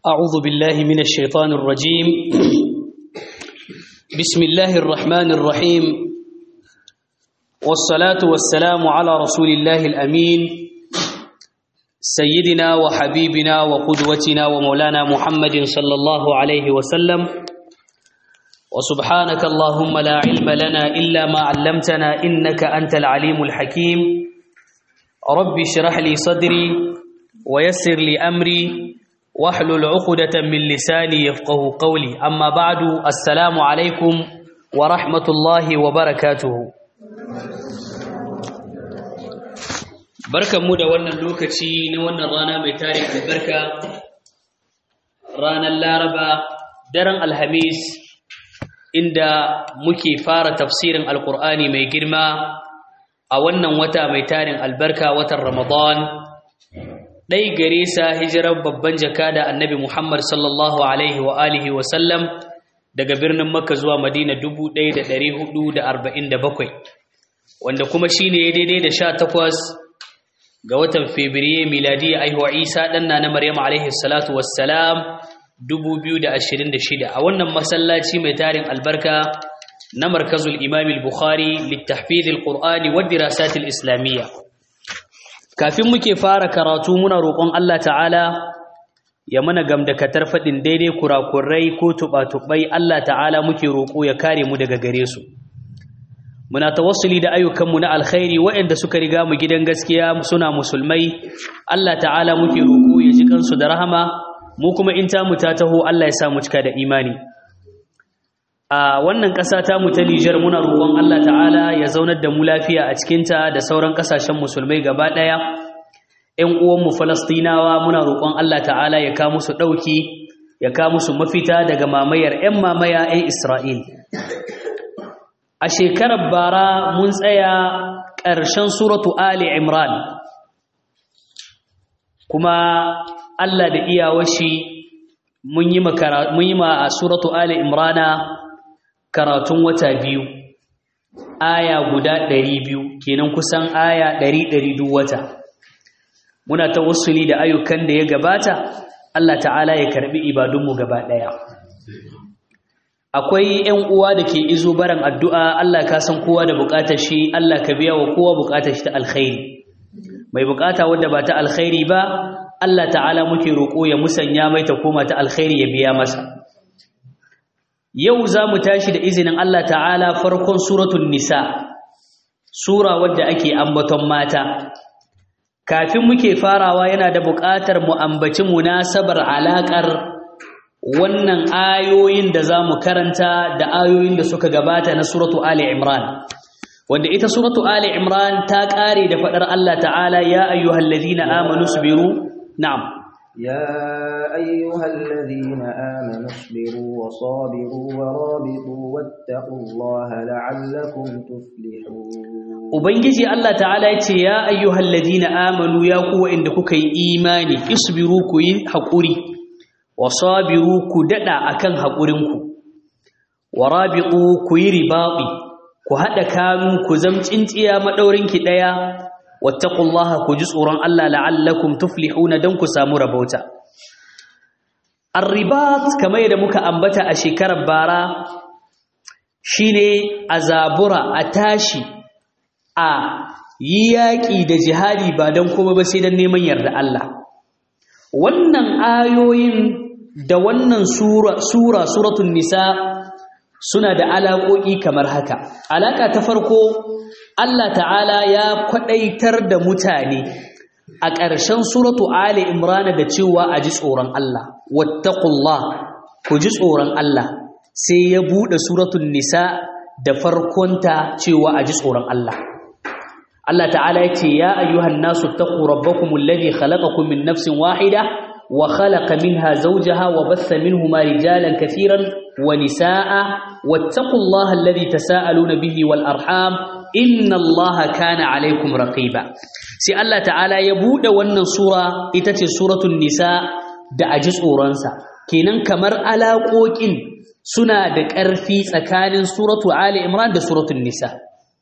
أعوذ بالله من الشيطان الرجيم بسم الله الرحمن الرحيم والصلاة والسلام على رسول الله الأمين سيدنا وحبيبنا وقدوتنا ومولانا محمد صلى الله عليه وسلم وسبحانك اللهم لا علم لنا إلا ما علمتنا إنك أنت العليم الحكيم رب اشرح لي صدري ويسر لي أمري واحلل عقدة من لساني يفقه قولي أما بعد السلام عليكم ورحمة الله وبركاته barkan mu da wannan lokaci na wannan rana mai tarin albarka ranar laraba daren alhamis inda muke fara tafsirin alkur'ani mai girma a wannan wata mai tarin albarka watan ramadan ɗai gare sa hijirar babban jaka da annabi muhammad sallallahu alaihi wa alihi wa sallam daga birnin makka zuwa madina 1447 wanda kuma shine ya daidai da 18 ga watan Fabrairu miladiya aihuwa Isa ɗanna na Maryam alaihi salatu wassalam 2026 a wannan masallaci mai tarin albarka na markazul Imam al-Bukhari littahfiz al-Qur'ani wa dirasat al-Islamiyya kafin muke fara karatu muna roƙon Allah ta'ala ya mana gamdakatar faɗin daidai kurakurai ko tuɓa-tuɓai Allah ta'ala muke roƙo ya kare mu daga gare su muna tawassuli da ayyukanmu na alkhairi waɗanda suka riga mu gidan gaskiya suna musulmai Allah ta'ala muke roƙo ya ji kansu da rahama mu kuma in ta mu ta taho Allah ya sa mu cika da imani a wannan ƙasa ta mu ta Nijar muna roƙon Allah ta'ala ya zaunar da mu lafiya a cikin ta da sauran ƙasashen musulmai gaba ɗaya ƴan uwan mu Falastinawa muna roƙon Allah ta'ala ya ka musu ɗauki ya ka musu mafita daga mamayar ƴan mamaya ƴan Isra'il a shekarar bara mun tsaya ƙarshen suratu Ali Imran kuma Allah da iyawashi mun yi ma a suratu Ali Imrana karatun wata biyu aya guda ɗari biyu kenan kusan aya ɗari ɗari duk wata muna ta wasuli da ayyukan da ya gabata Allah ta'ala ya karɓi ibadunmu gaba ɗaya akwai ƴan uwa da ke izo baran addu'a Allah ka san kowa da buƙatar shi Allah ka biya wa kowa buƙatar shi ta alkhairi mai buƙata wanda ba ta alkhairi ba Allah ta'ala muke roƙo ya musanya mai ta koma ta alkhairi ya biya masa yau za mu tashi da izinin Allah ta'ala farkon suratul nisa sura wadda ake ambaton mata kafin muke farawa yana da buƙatar mu ambaci munasabar alaƙar wannan ayoyin da za mu karanta da ayoyin da suka gabata na suratu Ali Imran wanda ita suratu Ali Imran ta ƙare da faɗar Allah ta'ala ya ayyuhal ladina amanu sabiru na'am ya ayyuhal ladina amanu sabiru wa sabiru wa rabitu wattaqullaha la'allakum tuflihun ubangiji Allah ta'ala ya ce ya ayyuhal ladina amanu ya kuwa inda kuka yi imani isbiru ku yi haƙuri wasabiru ku dada akan haƙurinku warabiqu ku yi ribaɓi ku haɗa kanu ku zamcinciya madaurinki ɗaya wattaqullaha ku ji tsoron Allah la'allakum tuflihuna dan ku samu rabauta arribat kamar yadda muka ambata a shekarar bara shine azabura a tashi a yi yaƙi da jihadi ba don kuma ba sai don neman yarda Allah wannan ayoyin da wannan sura sura suratul nisa suna da alaƙoƙi kamar haka alaƙa ta farko Allah ta'ala ya kwadaitar da mutane a ƙarshen suratu ali imran da cewa a ji tsoron Allah wattaqullah ku ji tsoron Allah sai ya bude suratul nisa da farkonta cewa a ji tsoron Allah Allah ta'ala ya ce ya ayyuhan nasu taqu rabbakumul ladhi khalaqakum min nafsin wahida وخلق منها زوجها وبث منهما رجالا كثيرا ونساء واتقوا الله الذي تساءلون به والأرحام إن الله كان عليكم رقيبا سي الله تعالى يبود wannan sura ita ce suratul nisa da aji tsoronsa kenan kamar alaƙoƙin suna da ƙarfi tsakanin suratu ali imran da suratul nisa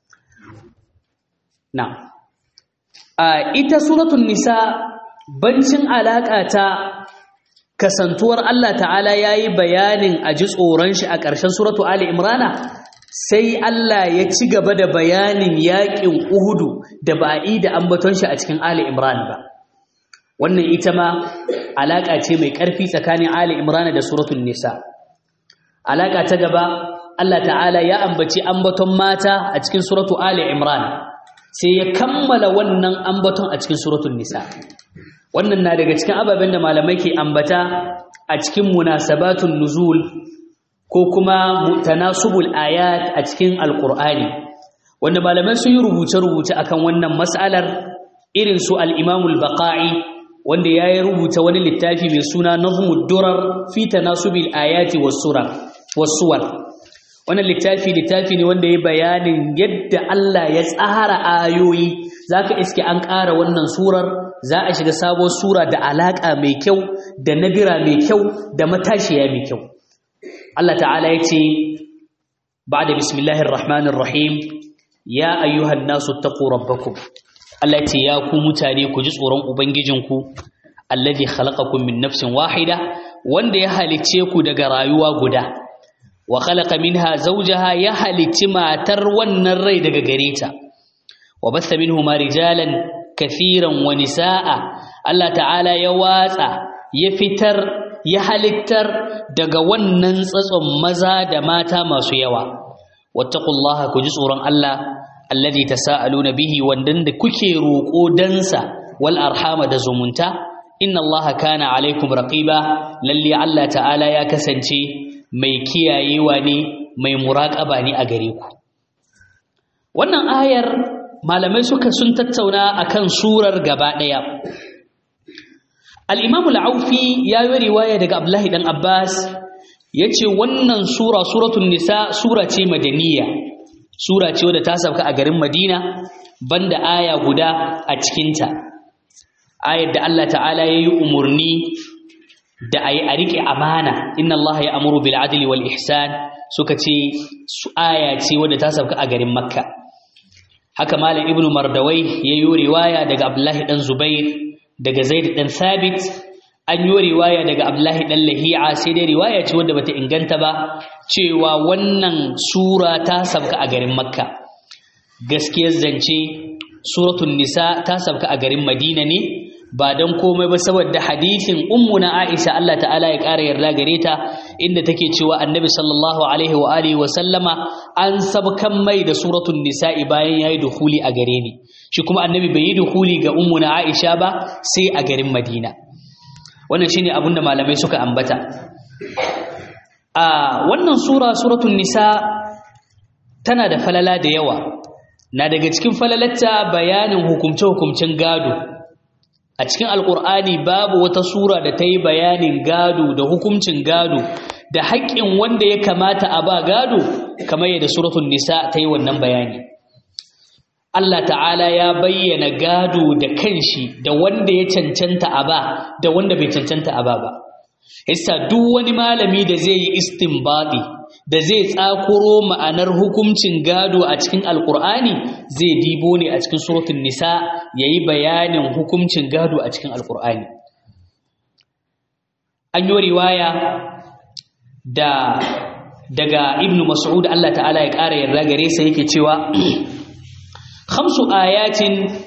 na ita suratul nisa bancin alaƙa ta kasantuwar Allah ta'ala yayi bayanin a ji tsoron shi a ƙarshen suratu Ali Imrana sai Allah ya ci gaba da bayanin yaƙin Uhudu da ba'i da ambaton shi a cikin Ali Imran ba wannan ita ma alaƙa ce mai ƙarfi tsakanin Ali Imran da suratul Nisa alaƙa ta gaba Allah ta'ala ya ambaci ambaton mata a cikin suratu Ali Imran sai ya kammala wannan ambaton a cikin suratul Nisa wannan na daga cikin ababen da malamai ke ambata a cikin munasabatun nuzul ko kuma tanasubul ayat a cikin alqur'ani wanda malamai sun yi rubuce-rubuce akan wannan mas'alar irin su al-imamul baqa'i wanda ya yi rubuta wani littafi mai suna nazmud durar fi tanasubil ayati was-surar was-suwar wannan littafi littafi ne wanda ya bayanin yadda Allah ya tsara ayoyi zaka iske an ƙara wannan surar za a shiga sabon sura da alaka mai kyau da nabira mai kyau da matashiya mai kyau Allah ta'ala ya ce ba'da bismillahir rahmanir rahim ya ayyuhan nasu taqu rabbakum Allah ce ya ku mutane ku ji tsoron ubangijinku alladhi khalaqakum min nafsin wahida wanda ya halicce ku daga rayuwa guda wa khalaqa minha zawjaha ya halicci matar wannan rai daga gare ta wa basta minhuma rijalan kathiran wa nisaa Allah ta'ala ya watsa ya fitar ya halittar daga wannan tsatson maza da mata masu yawa wattaqullaha ku ji tsoron Allah alladhi tasaaluna bihi wandan da kuke roko dansa wal arhama da zumunta inna allaha kana alaikum raqiba lalle Allah ta'ala ya kasance mai kiyayewa ne mai muraqaba ne a gare ku wannan ayar malamai suka sun tattauna akan surar gaba daya al-imam al-aufi ya yi riwaya daga abdullahi dan abbas yace wannan sura suratul nisa sura ce madaniya sura ce wadda ta sauka a garin Madina banda aya guda a cikinta ayar da Allah ta'ala ya yi umarni da a yi a riƙe amana inna Allah ya amuru bil adli wal ihsan suka ce su aya ce wadda ta sauka a garin Makka haka malam ibnu mardawai ya yi riwaya daga Abdullahi dan Zubair daga Zaid dan Thabit an yi riwaya daga Abdullahi dan Lahi'a sai dai riwaya ce wadda bata inganta ba cewa wannan sura ta sabka a garin Makka gaskiyar zance suratul nisa ta sabka a garin Madina ne ba dan komai ba saboda hadisin ummuna Aisha Allah ta'ala ya ƙara yarda gare ta inda take cewa Annabi sallallahu alaihi wa alihi wa sallama an sabkan mai da suratul nisa'i bayan yayi dukhuli a gare ni shi kuma Annabi bai yi dukhuli ga ummuna Aisha ba sai a garin Madina wannan shine abin da malamai suka ambata a wannan sura suratul nisa tana da falala da yawa na daga cikin falalatta bayanin hukumce-hukumcen gado a cikin alkur'ani babu wata sura da ta yi bayanin gado da hukuncin gado da haƙƙin wanda ya kamata a ba gado kamar yadda suratul nisa ta yi wannan bayani Allah ta'ala ya bayyana gado da kanshi da wanda ya cancanta a ba da wanda bai cancanta a ba ba. Yasa duk wani malami da zai yi istinbadi da zai tsakuro ma'anar hukuncin gado a cikin Alƙur'ani zai dibo ne a cikin suratul Nisa yayi bayanin hukuncin gado a cikin Alƙur'ani. An yi riwaya da daga Ibn Mas'ud Allah ta'ala ya ƙara yarda gare sa yake cewa خمس آيات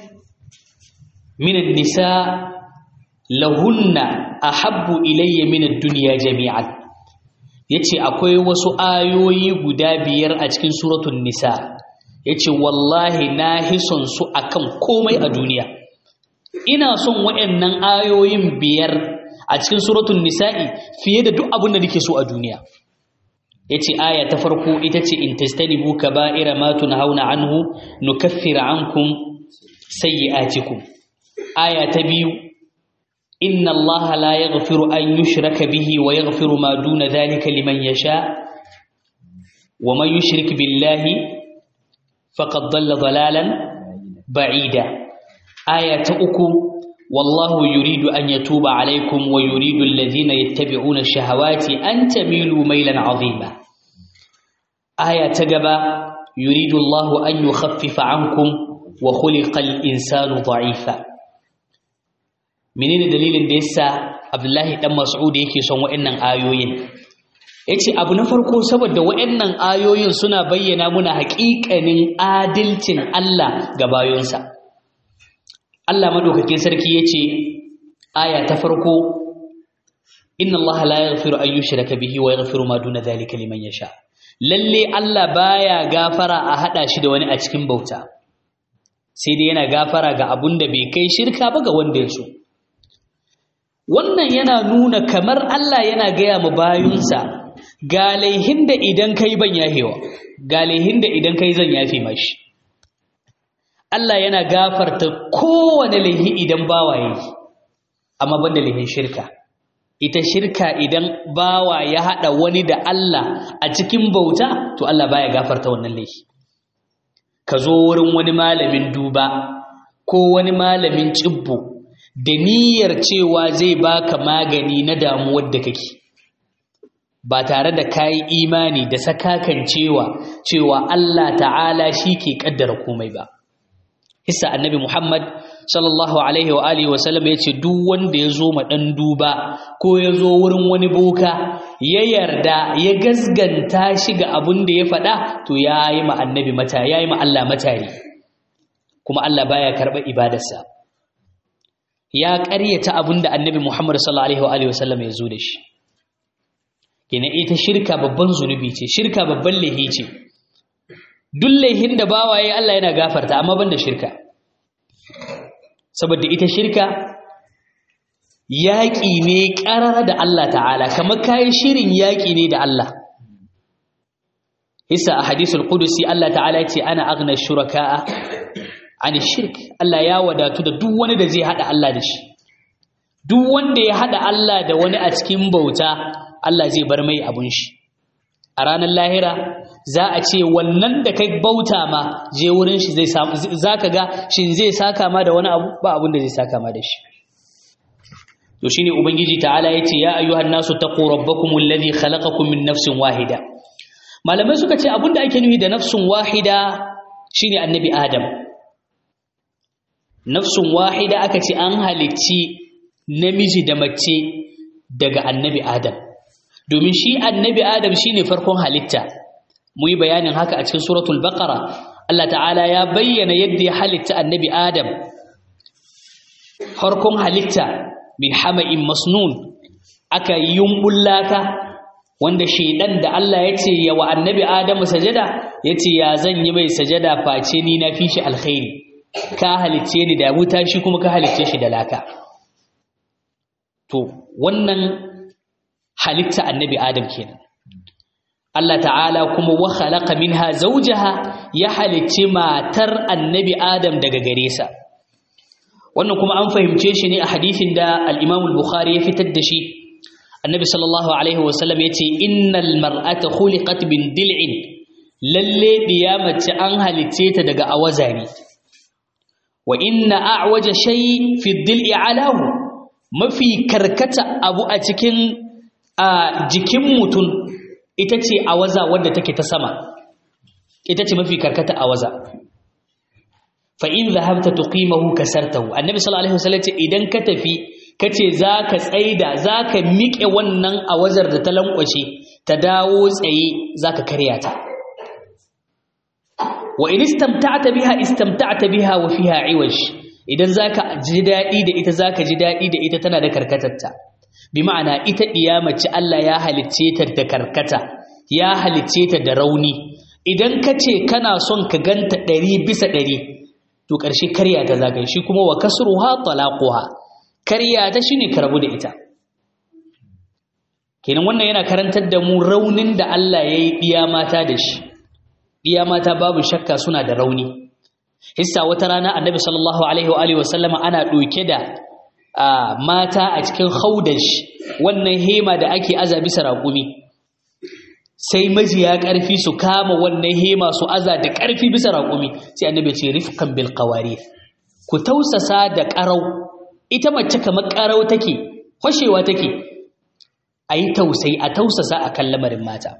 من النساء لهن أحب إلي من الدنيا جميعا yace akwai wasu ayoyi guda biyar a cikin suratul nisa yace wallahi na hison su akan komai a duniya ina son waɗannan ayoyin biyar a cikin suratul nisa'i fiye da duk abin da nake so a duniya yace aya ta farko ita ce in tastanibu kaba'ira ma tunhauna anhu nukaffir ankum sayyi'atikum aya ta biyu inna allaha la yaghfiru an yushraka bihi wa yaghfiru ma duna dhalika liman yasha wa man yushrik billahi faqad dhalla dhalalan ba'ida aya ta uku wallahu yuridu an yatuba alaykum wa yuridu alladhina yattabi'una ash-shahawati an tamilu maylan 'azima aya ta gaba yuridu Allahu an yukhaffifa 'ankum wa khuliqa al-insanu dha'ifa menene dalilin da yasa abdullahi dan mas'ud yake son wa'annan ayoyin yace abu na farko saboda wa'annan ayoyin suna bayyana muna haƙiƙanin adalcin Allah ga bayonsa Allah madaukakin sarki yace aya ta farko inna Allah la yaghfiru an yushraka bihi wa yaghfiru ma duna dhalika liman yasha lalle Allah baya gafara a hada shi da wani a cikin bauta sai dai yana gafara ga abun da bai kai shirka ba ga wanda ya so wannan yana nuna kamar Allah yana gaya mu bayunsa ga laihin da idan kai ban yafewa ga laihin da idan kai zan yafe mashi Allah yana gafarta kowane laihi idan bawa yi amma banda laihin shirka ita shirka idan bawa ya hada wani da Allah a cikin bauta to Allah baya gafarta wannan laifi ka zo wurin wani malamin duba ko wani malamin cibbo da niyyar cewa zai baka magani na damuwar da kake ba tare da kayi imani da sakakan cewa cewa Allah ta'ala shi ke kaddara komai ba hissa annabi Muhammad sallallahu alaihi wa alihi wasallam ya ce duk wanda ya zo ma dan duba ko ya zo wurin wani boka ya yarda ya gasganta shi ga abun da ya faɗa to ya yi ma annabi mata ya yi ma Allah matari kuma Allah baya karɓar ibadarsa ya ƙaryata abun da annabi Muhammad sallallahu alaihi wa alihi wasallam ya zo da shi kenan ita shirka babban zunubi ce shirka babban laihi ce duk laihin da bawaye Allah yana gafarta amma banda shirka saboda ita shirka yaƙi ne ƙarar da Allah ta'ala kamar kayan shirin yaƙi ne da Allah hisa a hadisul qudusi Allah ta'ala ce ana aghna shuraka'a an shirk Allah ya wadatu da duk wani da zai hada Allah da shi duk wanda ya hada Allah da wani a cikin bauta Allah zai bar mai abun shi a ranar lahira za a ce wannan da kai bauta ma je wurin shi zai samu zaka ga shin zai saka ma da wani abu ba abin da zai saka ma da shi to shine ubangiji ta'ala yace ya ayyuhan nasu taqu rabbakum alladhi khalaqakum min nafsin wahida malamai suka ce abin da ake nufi da nafsun wahida shine annabi adam nafsun wahida aka ce an halicci namiji da mace daga annabi adam domin shi annabi adam shine farkon halitta mu yi bayanin haka a cikin suratul baqara Allah ta'ala ya bayyana yadda ya halitta annabi adam farkon halitta min hama'in masnun aka yumbullaka wanda shedan da Allah ya ce ya wa annabi adamu sajada ya ce ya zan yi mai sajada face ni na fi shi alkhairi ka halicce ni da wuta shi kuma ka halicce shi da laka to wannan halitta annabi adam kenan Allah ta'ala kuma wa khalaqa minha zawjaha ya halicci matar annabi adam daga gare sa wannan kuma an fahimce shi ne a hadisin da al-Imam al-Bukhari ya fitar da shi annabi sallallahu alaihi wasallam yace innal mar'ata khuliqat min dil'in lalle mace an halicce ta daga awazari wa inna a'waja shay fi dil'i alahu mafi karkata abu a cikin a jikin mutum ita ce awaza wadda take ta sama ita ce mafi karkata awaza fa in zahabta tuqimahu kasartahu annabi sallallahu alaihi wasallam ce idan ka tafi kace zaka tsaida zaka miƙe wannan awazar da ta lankwashe ta dawo tsaye zaka karya ta wa in istamta'ta biha istamta'ta biha wa fiha iwaj idan zaka ji dadi da ita zaka ji dadi da ita tana da karkatarta bi ma'ana ita mace Allah ya halicce ta da karkata ya halicce ta da rauni idan kace kana son ka ganta ɗari bisa ɗari to ƙarshe karya ta zagaye shi kuma wa kasruha talaquha karya ta shine ka rabu da ita kenan wannan yana karantar da mu raunin da Allah ya yi ɗiya mata da shi ɗiya mata babu shakka suna da rauni hissa wata rana annabi sallallahu alaihi wa alihi wasallama ana ɗauke da mata a cikin haudash wannan hema da ake aza bisa raƙumi sai majiya ƙarfi su kama wannan hema su aza da ƙarfi bisa raƙumi sai annabi ce rifkan bil qawarith ku tausasa da ƙarau ita mace kamar ƙarau take fashewa take ayi tausayi a tausasa akan lamarin mata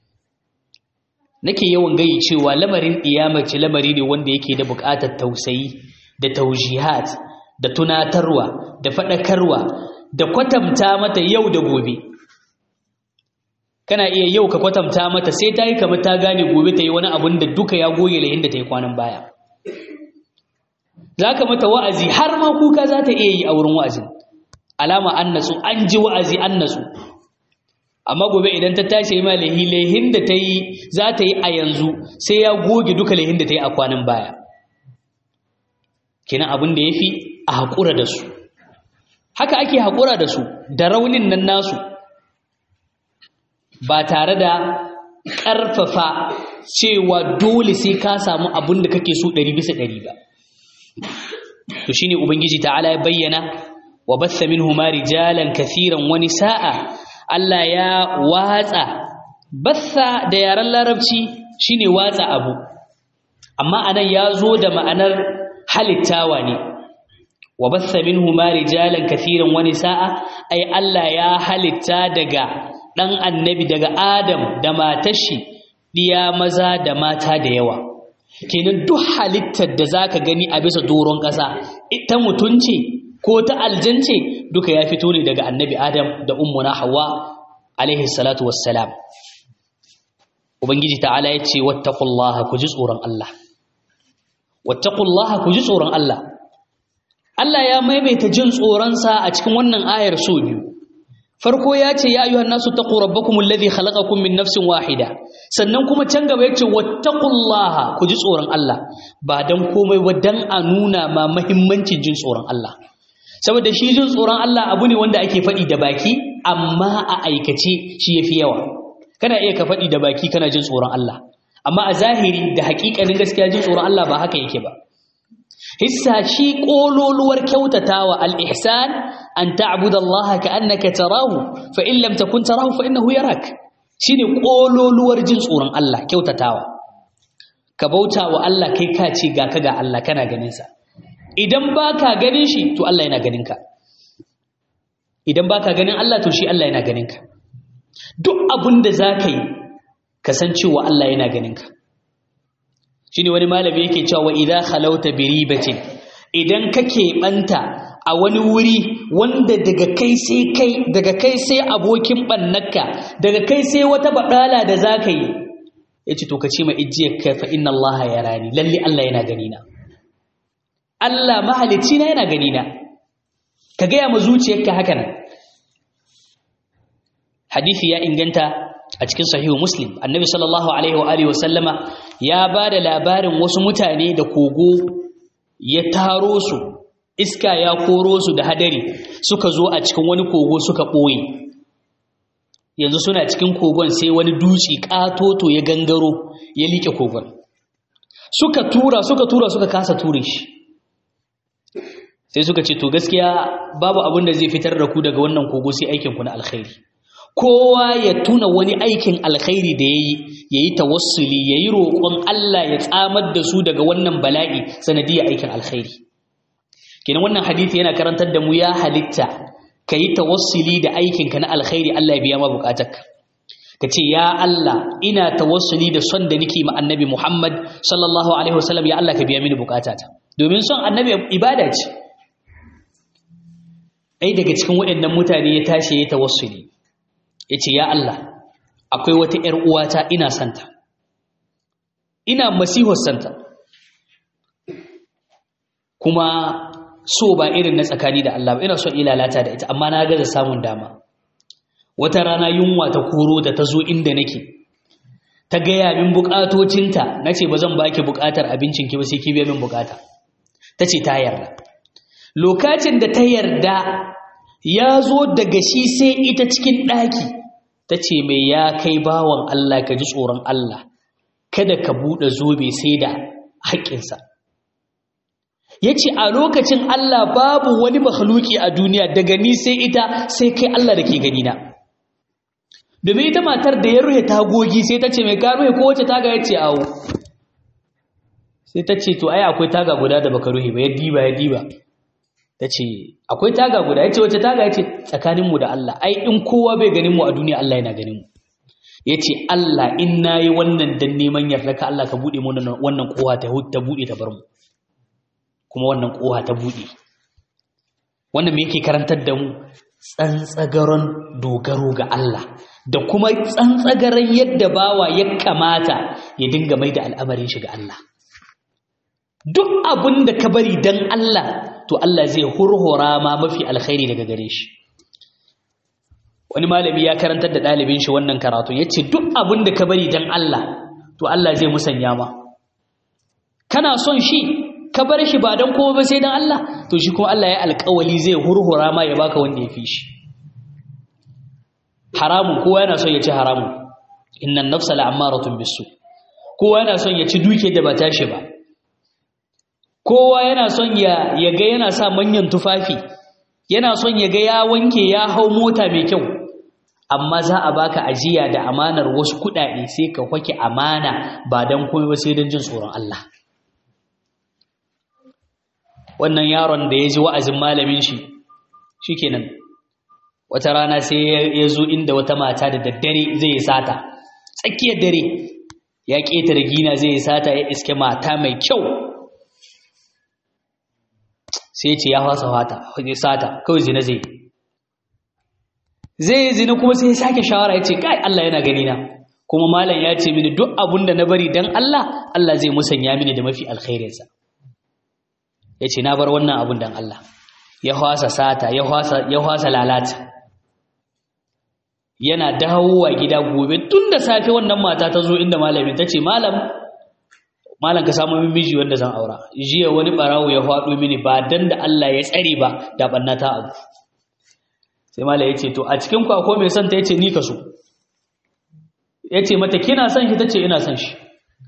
nake yawan gayi cewa lamarin mace lamari ne wanda yake da buƙatar tausayi da taujihat da tunatarwa da faɗakarwa da kwatanta mata yau da gobe kana iya yau ka kwatanta mata sai ta yi kamar ta gane gobe ta yi wani abun da duka ya goge layin da ta yi kwanan baya za ka mata wa'azi har ma kuka za ta iya yi a wurin wa'azin alama an nasu an ji wa'azi an nasu amma gobe idan ta tashi ma lahi lahin da ta yi za ta yi a yanzu sai ya goge duka lahin da ta yi a kwanan baya kenan abin da ya fi a haƙura da su haka ake haƙura da su da raunin nan nasu ba tare da ƙarfafa cewa dole sai ka samu abin da kake so ɗari bisa ɗari ba to shine ubangiji ta'ala ya bayyana wa batha minhuma rijalan kathiran wa nisaa Allah ya watsa batha da yaren larabci shine watsa abu amma anan ya zo da ma'anar halittawa ne wa batha minhuma rijalan kathiran wa nisaa ai Allah ya halitta daga dan annabi daga Adam da matar shi diya maza da mata da yawa kenan duk halittar da zaka gani a bisa doron ƙasa ita mutunci ko ta aljance duka ya fito ne daga annabi Adam da ummuna Hawwa alaihi salatu wassalam ubangiji ta'ala ya ce wattaqullaha ku ji tsoron Allah wattaqullaha ku ji tsoron Allah Allah ya maimaita jin tsoronsa a cikin wannan ayar so biyu farko ya ce ya ayyuhan nasu taqu rabbakum alladhi khalaqakum min nafsin wahida sannan kuma can gaba ya ce wattaqullaha ku ji tsoron Allah ba dan komai ba dan a nuna ma muhimmancin jin tsoron Allah saboda shi jin tsoron Allah abu ne wanda ake faɗi da baki amma a aikace shi yafi yawa kana iya ka faɗi da baki kana jin tsoron Allah amma a zahiri da haƙiƙanin gaskiya jin tsoron Allah ba haka yake ba hissa shi ƙololuwar kyautatawa al-ihsan an ta'budallaha ka'annaka tarahu fa in lam takun tarahu fa innahu yarak shine ƙololuwar jin tsoron Allah kyautatawa ka bauta wa Allah kai ka ce ga ka ga Allah kana ganin sa idan baka ganin shi to Allah yana ganin ka idan baka ganin Allah to shi Allah yana ganin ka duk abin da zaka yi kasancewa Allah yana ganin ka shine wani malami yake cewa wa idza khalauta bi ribatin idan kake banta a wani wuri wanda daga kai sai kai daga kai sai abokin bannaka daga kai sai wata badala da zaka yi yace to kace ma ijiyar kai fa inna Allah yarani lalle Allah yana gani na Allah mahalicci na yana gani na ka ga ya mu zuciyarka haka nan hadisi ya inganta a cikin sahihu muslim annabi sallallahu alaihi wa alihi wasallama ya ba da labarin wasu mutane da kogo ya taro su iska ya koro su da hadari suka zo a cikin wani kogo suka ɓoye yanzu suna cikin kogon sai wani duci ƙatoto ya gangaro ya liƙe kogon suka tura suka tura suka kasa ture shi sai suka ce to gaskiya babu abin da zai fitar da ku daga wannan kogo sai aikinku na alkhairi kowa ya tuna wani aikin alkhairi da yayi yayi tawassuli yayi roƙon Allah ya tsamar da su daga wannan bala'i sanadiyar aikin alkhairi kenan wannan hadisi yana karantar da mu ya halitta kayi tawassuli da aikin ka na alkhairi Allah ya biya ma bukatarka kace ya Allah ina tawassuli da son da nake ma annabi Muhammad sallallahu alaihi wasallam ya Allah ka biya mini bukatata domin son annabi ibada ce ai daga cikin waɗannan mutane ya tashi ya tawassuli ya ce ya Allah akwai wata ‘yar uwata ina santa ina masihar santa kuma so ba irin na tsakani da Allah ba ina son ilalata da ita amma na gaza samun dama wata rana yunwa ta koro da ta zo inda nake ta gaya min bukatocinta na ce ba zan baki bukatar abincinki ba sai ki biya min bukata ta ce ta yarda lokacin da ta yarda ya zo daga shi sai ita cikin ɗaki ta ce mai ya kai bawan Allah ka ji tsoron Allah kada ka buɗe zobe sai da haƙƙinsa ya ce a lokacin Allah babu wani mahaluki a duniya daga ni sai ita sai kai Allah da ke ganina domin ita matar da ya ruhe tagogi sai ta ce mai ka ruhe kowace taga ya ce awo sai ta ce to ai akwai taga guda da baka ruhe ba ya diba ya diba ta ce akwai taga guda ya ce wace taga ya ce tsakaninmu da Allah ai in kowa bai ganin mu a duniya Allah yana ganin mu ya ce Allah in na yi wannan dan neman yarda ka Allah ka buɗe mu wannan kowa ta buɗe ta bar mu kuma wannan kowa ta buɗe wannan me yake karantar da mu tsantsagaron dogaro ga Allah da kuma tsantsagaron yadda bawa ya kamata ya dinga mai da al'amarin shi ga Allah duk abin da ka bari dan Allah to Allah zai hurhura ma mafi alkhairi daga gare shi wani malami ya karantar da ɗalibin shi wannan karatu ya ce duk abin da ka bari dan Allah to Allah zai musanya ma kana son shi ka bar shi ba don kowa ba sai don Allah to shi kuma Allah ya alƙawali zai hurhura ma ya baka wanda ya fi shi haramun kowa yana son ya ci haramun innan nafsa la'ammaratun bisu kowa yana son ya ci duke da ba tashi ba kowa yana son ya ya ga yana sa manyan tufafi yana son ya ga ya wanke ya hau mota mai kyau amma za a baka ajiya da amanar wasu kuɗaɗe sai ka kwake amana ba don komai ba sai don jin tsoron Allah wannan yaron da ya ji wa'azin malamin shi shikenan wata rana sai ya zo inda wata mata da daddare zai yi sata tsakiyar dare ya ƙetare gina zai yi sata ya iske mata mai kyau sai ce ya fasa fata wajen sata kawai zina zai zai yi zina kuma sai ya sake shawara ya ce kai Allah yana gani na kuma malam ya ce mini duk abun da na bari don Allah Allah zai musanya mini da mafi alkhairinsa ya ce na bar wannan abun don Allah ya hwasa sata ya hwasa lalata yana dawowa gida gobe tun da safe wannan mata ta zo inda malamin ta ce malam malam ka samu min miji wanda zan aura jiya wani barawo ya faɗo mini ba dan da Allah ya tsare ba da banna ta abu sai malam ya ce to a cikin ku akwai mai son ta yace ni ka so yace mata kina son shi tace ina son shi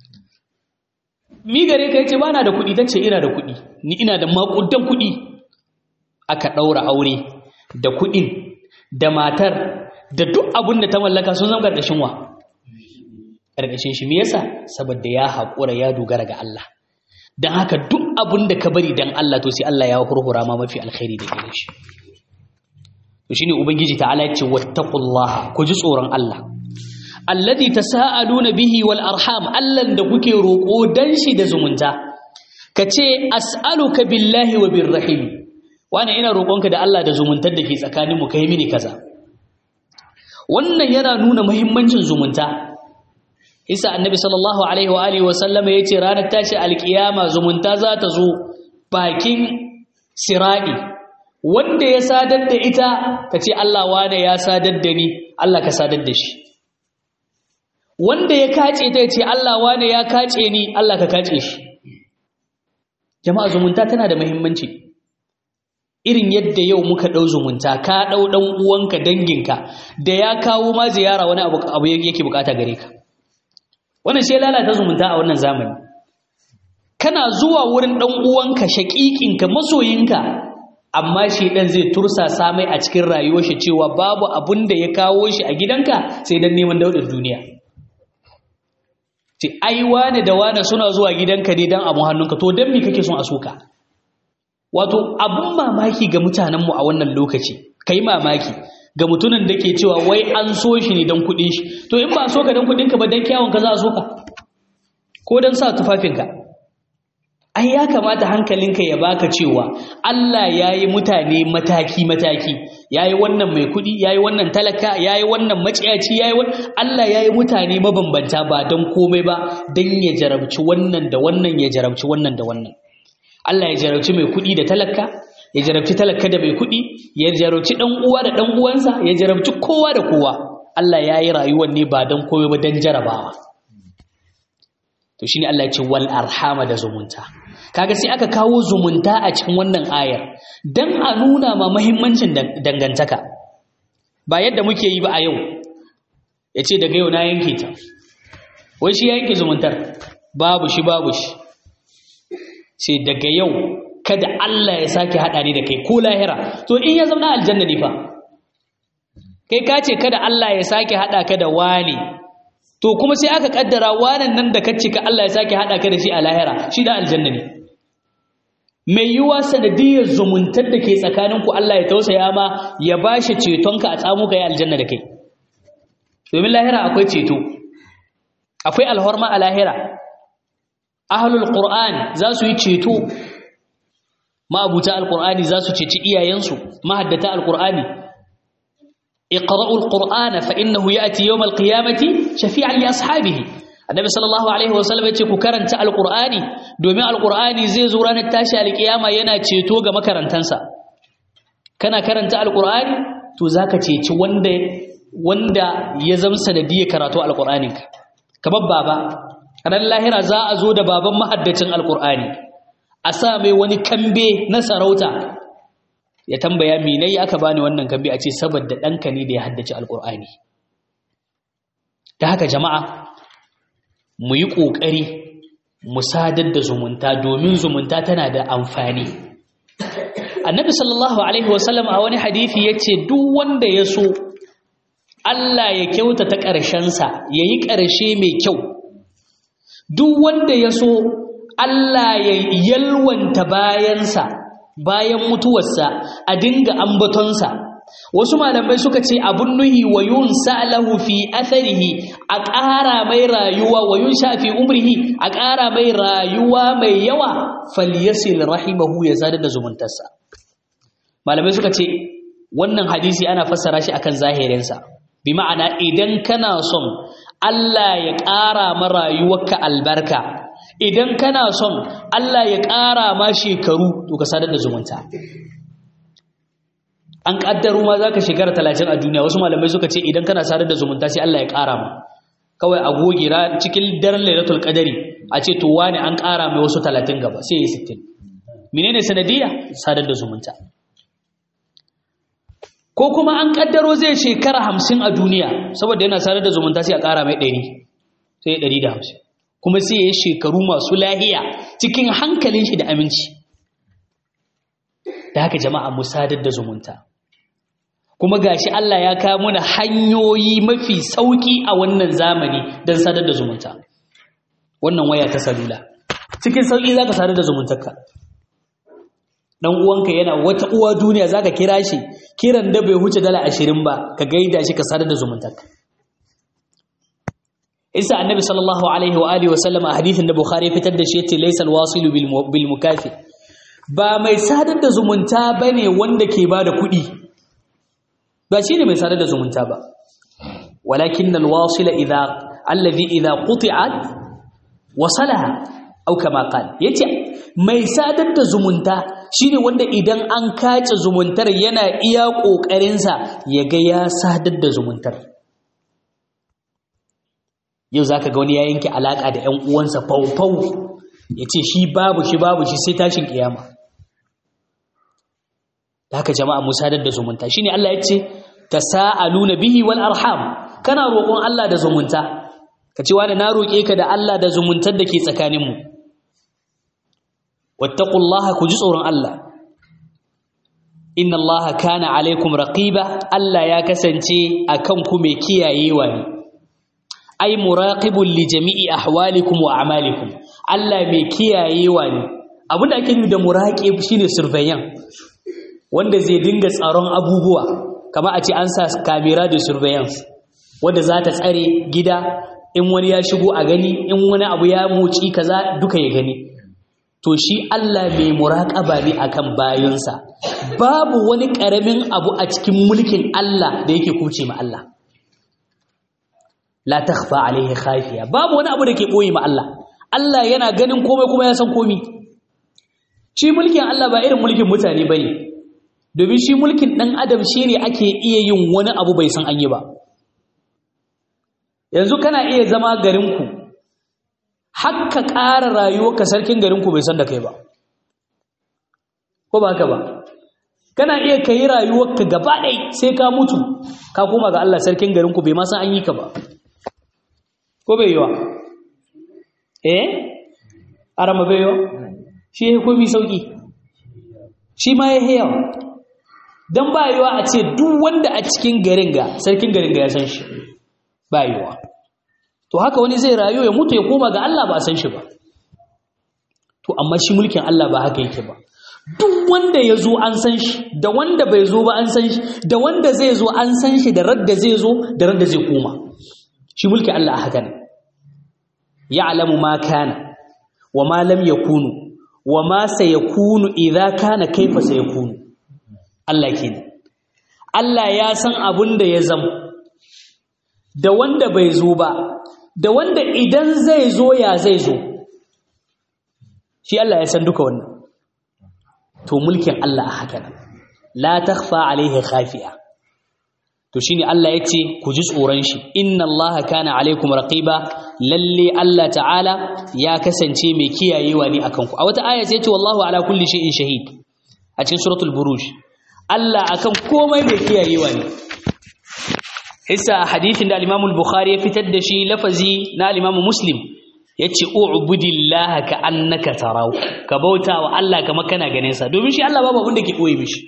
mi gare ka yace bana da kuɗi tace ina da kuɗi ni ina da makudan kuɗi aka ɗaura aure da kuɗin da matar da duk abin da ta mallaka sun zama ƙarƙashin wa ƙarƙashin shi me yasa saboda ya haƙura ya dogara ga Allah don haka duk abin da ka bari don Allah to sai Allah ya hurhura ma mafi alkhairi da gare shi to shine ubangiji ta'ala ya ce wattaqullaha ku ji tsoron Allah alladhi tasaaluna bihi wal arham allan da kuke roƙo dan shi da zumunta kace as'aluka billahi wa birrahim wani ina roƙonka da Allah da zumuntar da ke tsakaninmu kai mini kaza wannan yana nuna muhimmancin zumunta isa annabi sallallahu alaihi wa alihi wa sallama yace ranar tashi alkiyama zumunta za ta zo bakin siradi wanda ya sadar da ita kace Allah wane ya sadar da ni Allah ka sadar da shi wanda ya kace ta yace Allah wane ya kace ni Allah ka kace shi jama'a zumunta tana da muhimmanci irin yadda yau muka ɗau zumunta ka ɗau ɗan uwanka danginka da ya kawo ma ziyara wani abu abu yake bukata gare ka wannan sai lalata zumunta a wannan zamani kana zuwa wurin ɗan uwanka shaƙiƙinka masoyinka amma shi ɗan zai tursa samai a cikin rayuwar shi cewa babu abun da ya kawo shi a gidanka sai dan neman daudar duniya ce ai wane da wane suna zuwa gidanka ne dan abun hannunka to dan me kake son a soka wato abun mamaki ga mutanenmu a wannan lokaci kai mamaki ga mutumin da ke cewa wai an so shi ne don kuɗin shi to in ba so ka don kuɗinka ba don kyawunka za a so ka ko don sa tufafinka ai ya kamata hankalinka ya baka cewa Allah ya yi mutane mataki-mataki ya yi wannan mai kuɗi ya yi wannan talaka ya yi wannan maciyaci ya yi Allah ya yi mutane mabambanta ba don komai ba don ya jarabci wannan da wannan ya jarabci wannan da wannan Allah ya jarabci mai kuɗi da talaka ya jarabci talaka da mai kuɗi ya jarabci ɗan uwa da ɗan uwansa ya jarabci kowa da kowa Allah ya yi rayuwar ne ba don komai ba don jarabawa to shine Allah ya ce wal arhama da zumunta kaga sai aka kawo zumunta a cikin wannan ayar dan a nuna ma muhimmancin dangantaka ba yadda muke yi ba a yau yace daga yau na yanke ta wai shi ya yanke zumuntar babu shi babu shi sai daga yau kada Allah ya sake haɗa ni da kai ko lahira to in ya zama aljanna ne fa kai ka ce kada Allah ya sake haɗa ka da wani to kuma sai aka kaddara wanan nan da kace ka Allah ya sake haɗa ka da shi a lahira shi da aljanna ne mai yiwa sanadiyar zumuntar da ke tsakaninku Allah ya tausaya ma ya bashi cetonka a tsamo ka yi aljanna da kai domin lahira akwai ceto akwai alhorma a lahira ahlul qur'an za su yi ceto ma'abuta alqur'ani za su ceci iyayensu mahaddata alqur'ani اقرأوا القرآن فإنه يأتي يوم القيامة شفيعا لأصحابه النبي صلى الله عليه وسلم yace ku karanta alqur'ani domin alqur'ani zai zo ranar tashi alkiyama yana ceto ga makarantansa kana karanta alqur'ani to zaka ceci wanda wanda ya zama sanadiyar karatu alqur'aninka kamar baba ran lahira za a zo da baban mahaddacin alqur'ani a sa mai wani kambe na sarauta ya tambaya menai aka bani wannan kambe a ce saboda ɗanka ne da ya haddace alqur'ani ta haka jama'a mu yi ƙoƙari mu sadar da zumunta domin zumunta tana da amfani annabi sallallahu alaihi wasallam a wani hadithi ya ce duk wanda ya so Allah ya kyautata ƙarshensa ya yi ƙarshe mai kyau duk wanda ya so Allah ya yalwanta bayansa bayan mutuwarsa a dinga ambatonsa wasu malamai suka ce abun nuhi wa yun sa'lahu fi atharihi a ƙara mai rayuwa wa yun sha fi umrihi a ƙara mai rayuwa mai yawa falyasil rahimahu ya zada da zumuntarsa malamai suka ce wannan hadisi ana fassara shi akan zahirinsa bi ma'ana idan kana son Allah ya ƙara ma rayuwarka albarka idan kana son Allah ya ƙara ma shekaru to ka sadar da zumunta an kaddaro ma zaka shekara 30 a duniya wasu malamai suka ce idan kana sadar da zumunta sai Allah ya ƙara ma kawai a goge ra cikin daren Lailatul Qadari a ce to wani an ƙara mai wasu 30 gaba sai ya 60 menene sanadiyya sadar da zumunta ko kuma an kaddaro zai shekara 50 a duniya saboda yana sadar da zumunta sai a ƙara mai 100 sai 150 kuma sai ya yi shekaru masu lahiya cikin hankalin shi da aminci da haka jama'a mu sadar da zumunta kuma gashi Allah ya kawo mana hanyoyi mafi sauki a wannan zamani don sadar da zumunta wannan waya ta salula cikin sauki zaka sadar da zumuntarka dan uwanka yana wata uwa duniya zaka kira shi kiran da bai huce dala 20 ba ka gaida shi ka sadar da zumuntarka isa annabi sallallahu alaihi wa alihi wa sallam a hadithin da bukhari fitar da shi yace laysa alwasilu bil mukafi ba mai sadar da zumunta bane wanda ke bada kuɗi ba shine mai sadar da zumunta ba walakin alwasila idha alladhi idha quti'at wasalaha aw kama qala yace mai sadar da zumunta shine wanda idan an kace zumuntar yana iya kokarin sa yaga ya sadar da zumuntar yau za ka ga wani ya yanke alaƙa da ‘yan uwansa faufau ya ce shi babu shi babu shi sai tashin ƙiyama da haka jama'a musadar da zumunta shi ne Allah ya ce ta sa'alu na bihi wal arham kana roƙon Allah da zumunta ka ce wani na roƙe ka da Allah da zumuntar da ke tsakaninmu wattaqullaha ku ji tsoron Allah inna Allah kana alaikum raqiba Allah ya kasance akan ku mai kiyayewa ne ai muraqibul li jami'i ahwalikum wa a'malikum Allah mai kiyayewa ne abinda ake nufi da muraqib shine surveillance wanda zai dinga tsaron abubuwa kamar a ce an sa camera da surveillance wanda za ta tsare gida in wani ya shigo a gani in wani abu ya moci kaza duka ya gani to shi Allah mai muraqaba ne akan bayinsa babu wani karamin abu a cikin mulkin Allah da yake kuce ma Allah la takhfa alaihi khafiya babu wani abu da ke boye ma Allah Allah yana ganin komai kuma ya san komai shi mulkin Allah ba irin mulkin mutane bane domin shi mulkin dan adam shine ake iya yin wani abu bai san an yi ba yanzu kana iya zama garin ku hakka ƙara rayuwarka sarkin garin ku bai san da kai ba ko ba haka ba kana iya kai rayuwarka gaba ɗaya sai ka mutu ka koma ga Allah sarkin garin ku bai ma san an yi ka ba ko bai yiwa eh arama bai yiwa shi ya komi sauki shi ma ya yawa don ba yiwa a ce duk wanda a cikin garin ga sarkin garin ga ya san shi ba yiwa to haka wani zai rayu ya mutu ya koma ga Allah ba a san shi ba to amma shi mulkin Allah ba haka yake ba duk wanda ya zo an san shi da wanda bai zo ba an san shi da wanda zai zo an san shi da radda zai zo da radda zai koma shi mulki Allah haka ne ya'lamu ma kana wa ma lam yakunu wa ma sayakunu idza kana kaifa sayakunu Allah kenan Allah ya san abun da ya zam da wanda bai zo ba da wanda idan zai zo ya zai zo shi Allah ya san duka wannan to mulkin Allah a haka nan la takhfa alaihi khafiya to shine Allah yace ku ji tsoron shi inna Allah kana alaikum raqiba lalle Allah ta'ala ya kasance mai kiyayewa ne akan ku a wata aya sai yace wallahu ala kulli shay'in shahid a cikin suratul buruj Allah akan komai mai kiyayewa ne hissa hadithin da al-Imam al-Bukhari ya fitar da shi lafazi na al-Imam Muslim yace u'budillaha ka annaka tarahu ka bauta wa Allah kamar kana ganin sa domin shi Allah babu abin da ke koyi mishi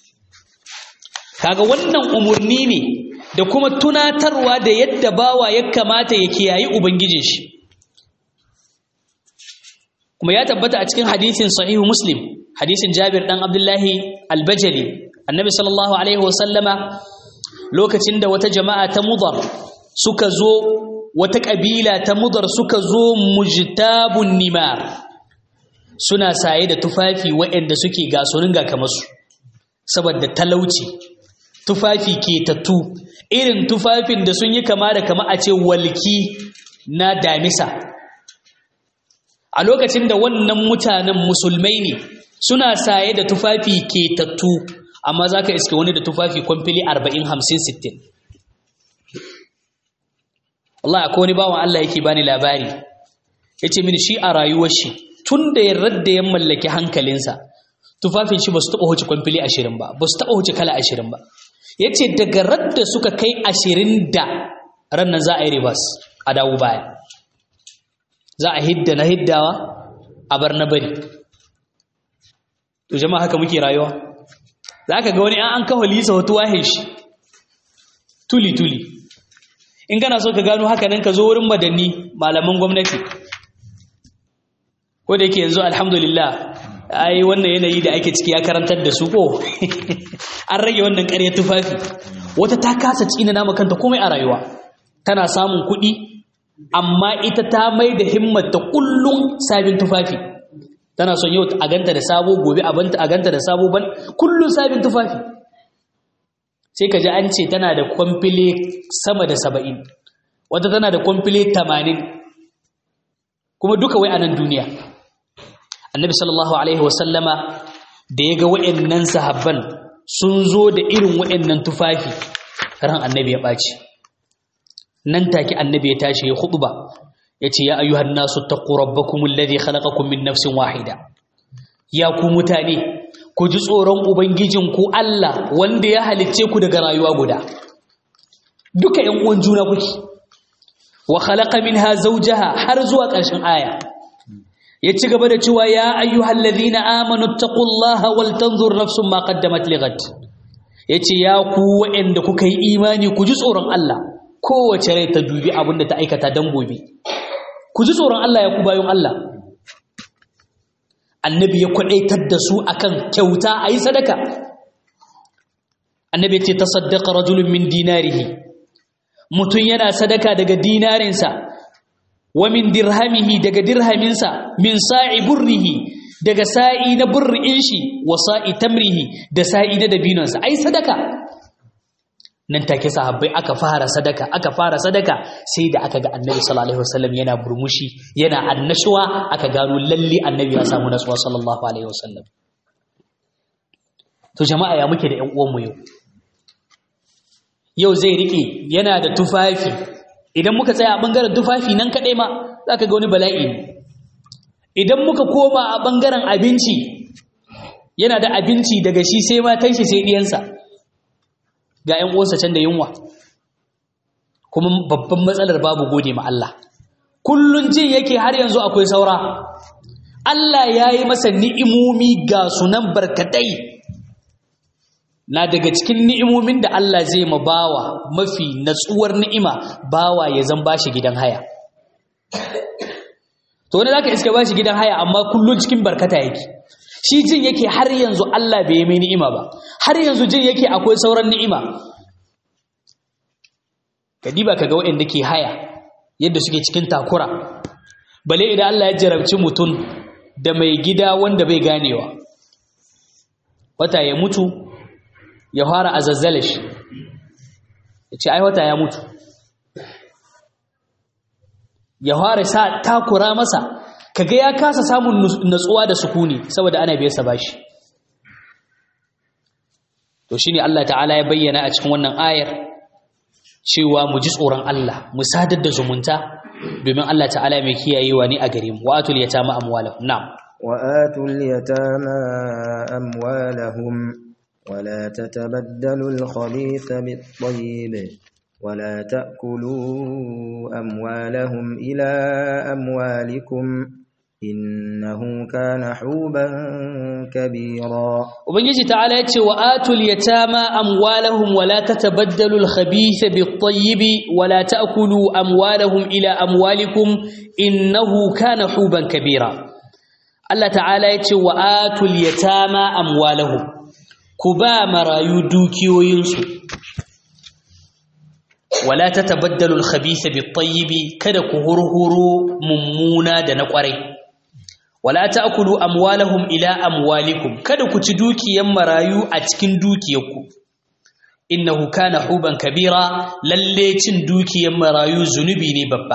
kaga wannan umurni ne da kuma tunatarwa da yadda bawa ya kamata ya kiyayi ubangijin shi kuma ya tabbata a cikin hadisin sahihu muslim hadisin jabir dan abdullahi albajali annabi sallallahu alaihi wasallama lokacin da wata jama'a ta mudar suka zo wata kabila ta mudar suka zo mujtabun nimar suna saye da tufafi waɗanda suke gasonin ga kamar su saboda talauci tufafi ke tattu irin tufafin da sun yi kama da kama a ce walki na damisa a lokacin da wannan mutanen musulmai ne suna saye da tufafi ke tattu amma za ka iske wani da tufafi kwamfili 40-50-60 Allah akwai wani bawan Allah yake bani labari ya ce mini shi a rayuwar shi tun da ya radda ya mallaki hankalinsa tufafin shi ba su taɓa huce kwamfili ashirin ba ba su taɓa huce kala ashirin ba ya ce daga radda suka kai ashirin da rannan za a yi ribas a dawo baya za a hidda na hiddawa a bar na bari to jama'a haka muke rayuwa za ka ga wani an kawo lisa wata wahin shi tuli-tuli in kana so ka gano haka nan ka zo wurin madanni malaman gwamnati ko da yake yanzu alhamdulillah ai wannan yanayi da ake ciki ya karantar da su ko an rage wannan ƙarya tufafi wata ta kasa tsina nama kanta komai a rayuwa tana samun kuɗi amma ita ta mai da himmata kullum sabin tufafi tana son yau a ganta da sabo gobe a ganta da sabo ban kullum sabin tufafi sai ka ji an ce tana da kwamfile sama da saba'in wata tana da kwamfile tamanin kuma duka wai a nan duniya annabi sallallahu alaihi wasallama da ya ga wa'annan sahabban sun zo da irin wa'annan tufafi ran annabi ya ɓaci nan take annabi ya tashi ya khutba yace ya ayyuhan nasu taqu rabbakum alladhi khalaqakum min nafsin wahida ya ku mutane ku ji tsoron ubangijin ku Allah wanda ya halicce ku daga rayuwa guda duka ƴan uwan juna kuke wa khalaqa minha zawjaha har zuwa ƙarshen aya ya ci gaba da cewa ya ayyuhal ladhina amanu taqullaha wal tanzur nafsun ma qaddamat lighad yace ya ku wa'anda kuka yi imani ku ji tsoron Allah kowace rai ta dubi abin da ta aikata dan gobe ku ji tsoron Allah ya ku bayan Allah annabi ya kwadaitar da su akan kyauta ayi sadaka annabi ya ce tasaddaqa rajulun min dinarihi mutun yana sadaka daga dinarinsa wa min dirhamihi daga dirhaminsa min sa'i burrihi daga sa'i na burrin shi wa sa'i tamrihi da sa'i na dabinonsa ai sadaka nan take sahabbai aka fara sadaka aka fara sadaka sai da aka ga annabi sallallahu alaihi wasallam yana burmushi yana annashuwa aka gano lalle annabi ya samu nasuwa sallallahu alaihi wasallam to jama'a ya muke da ƴan uwanmu yau yau zai rike yana da tufafi idan muka tsaya a bangaren tufafi nan kadai ma zaka ga wani bala'i ne idan muka koma a bangaren abinci yana da abinci daga shi sai matan shi sai diyansa ga ‘yan uwansa can da yunwa kuma babban matsalar babu gode ma Allah kullun jin yake har yanzu akwai saura Allah ya yi masa ni'imomi ga sunan barkatai na daga cikin ni'imomin da Allah zai ma bawa mafi natsuwar ni'ima bawa ya zan bashi gidan haya to wani zaka iska bashi gidan haya amma kullun cikin barkata yake shi jin yake har yanzu Allah bai yi mai ni'ima ba har yanzu jin yake akwai sauran ni'ima kadiba kaga waɗanda ke haya yadda suke cikin takura bale idan Allah ya jarabci mutum da mai gida wanda bai ganewa wata ya mutu ya fara a zazzale shi ya ce ai wata ya mutu ya fara sa takura masa kaga ya kasa samun natsuwa da sukuni saboda ana biyar sa bashi to shine Allah ta'ala ya bayyana a cikin wannan ayar cewa mu ji tsoron Allah mu sadar da zumunta domin Allah ta'ala mai kiyayewa ne a gare mu wa atul yatama amwalahum na'am wa atul yatama amwalahum wala tatabaddalu al-khabitha bit-tayyib ولا تأكلوا أموالهم إلى أموالكم إنه كان حوبا كبيرا وبنجي تعالى يتشي وآتوا اليتامى أموالهم ولا تتبدلوا الخبيث بالطيب ولا تأكلوا أموالهم إلى أموالكم إنه كان حوبا كبيرا الله تعالى يتشي وآتوا اليتامى أموالهم كبا مرايو دوكيو ينسو ولا تتبدلوا الخبيث بالطيب kada ku hurhuru mummuna da na kwarai wala ta'kulu amwalahum ila amwalikum kada ku ci dukiyan marayu a cikin dukiyarku innahu kana huban kabira lalle cin dukiyan marayu zunubi ne babba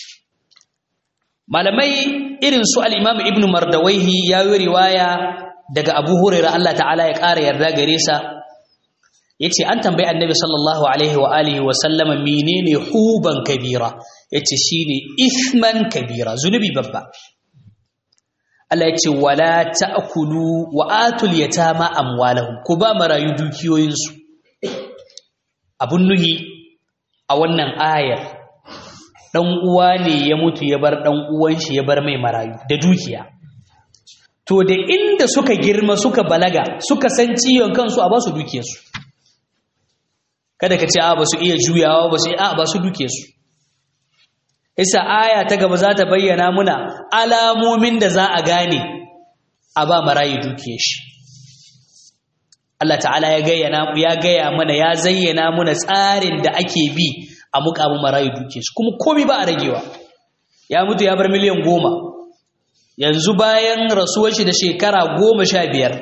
malamai irin su al-imam ibnu mardawaihi ya yi riwaya daga abu hurairah Allah ta'ala ya ƙara yarda gare sa yace an tambayi annabi sallallahu alaihi wa alihi wa sallama menene huban kabira yace shine isman kabira zunubi babba Allah yace wala ta'kulu wa atul yatama amwalahum ku ba marayu dukiyoyin su abun nuhi a wannan ayar dan uwa ne ya mutu ya bar dan uwan shi ya bar mai marayu da dukiya to da inda suka girma suka balaga suka san ciwon kansu a ba su dukiyarsu kada ka ce a ba su iya juyawa ba su a ba su duke su isa aya ta gaba za ta bayyana muna alamomin da za a gane a ba marayi duke shi Allah ta'ala ya gayyana ya gaya mana ya zayyana muna tsarin da ake bi a mukamin marayi duke shi kuma komai ba a ragewa ya mutu ya bar miliyan goma yanzu bayan rasuwar shi da shekara goma sha biyar